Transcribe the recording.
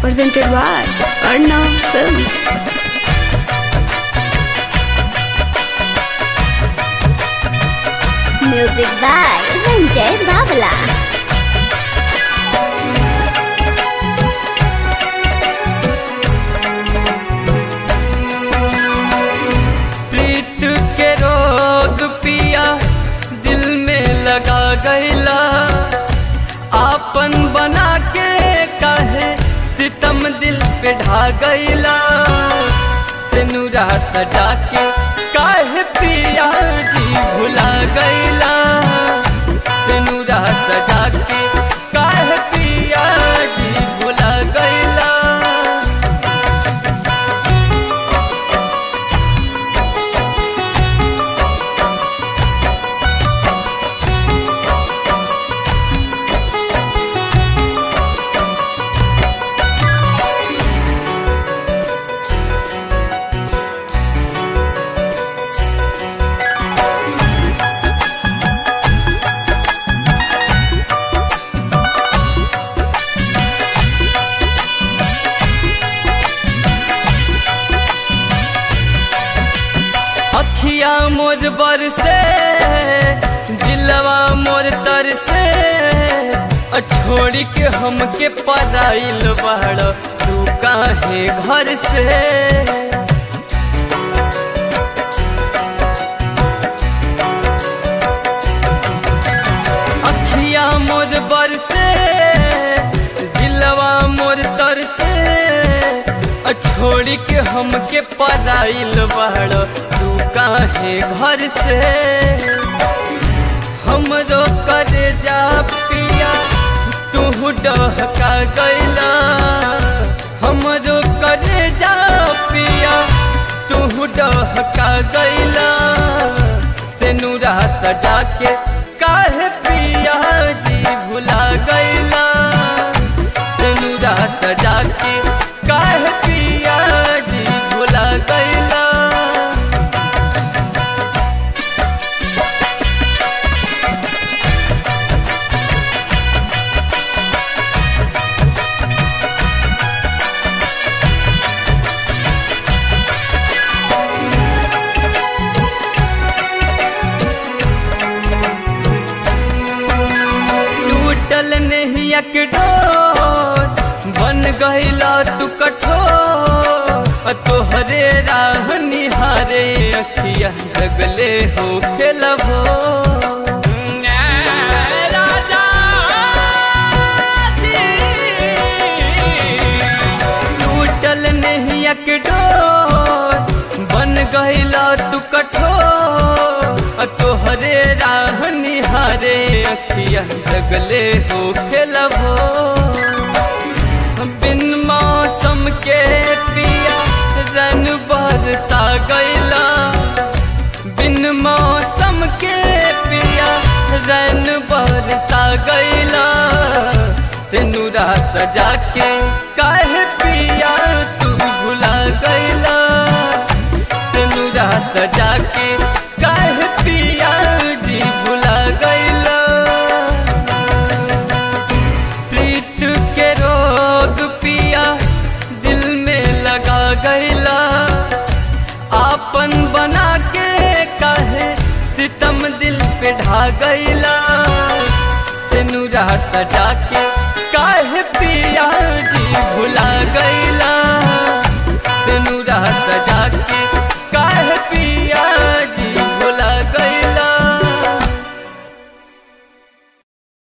presented by Arnav Films. Music by Ranjay Babla. प्रीत के रोग पिया दिल में लगा गईला आपन बना के कहे सितम दिल पे ढा गईला सिनुरा सजा के काहे पिया जी भुला गईला सिनुरा सजा के काहे पिया जी भुला गईला अखिया मोर बरसे दिलवा मोर तरसे अ छोड़ी के हमके पदाइल बाड़ तू काहे घर से अखिया मोर बरसे दिलवा मोर तरसे अ छोड़ी के हमके पदाइल बाड़ तू काहे घर से हमरो करे जा पिया तू डहका गईला हमरो करे जा पिया तू डहका गईला सेनुरा सजा के काहे पिया जी भुला गईला सेनुरा सजा के काहे पिया जी भुला गईला टूटल नहिया के डोर बन गईला तू कठोर तोहरे राह निहारे अखिया जगले हो खेलबो टूटल नहिया के डोर बन गईला तू कठोर तोहरे राह निहारे अखिया जगले हो खेलबो बिन मौसम के पिया रन बरसा गईला बिन मौसम के पिया रन बरसा गईला सिनुरा सजा के काहे पिया तू भुला गईला सिनुरा सजा के काहे पिया जी भुला गईला प्रीत के रोग पिया दिल में लगा गईला आपन बना के कहे सितम दिल पे ढा गईला सिनुरा सजा के काहे पिया जी भुला गईला सिनुरा सजा के काहे पिया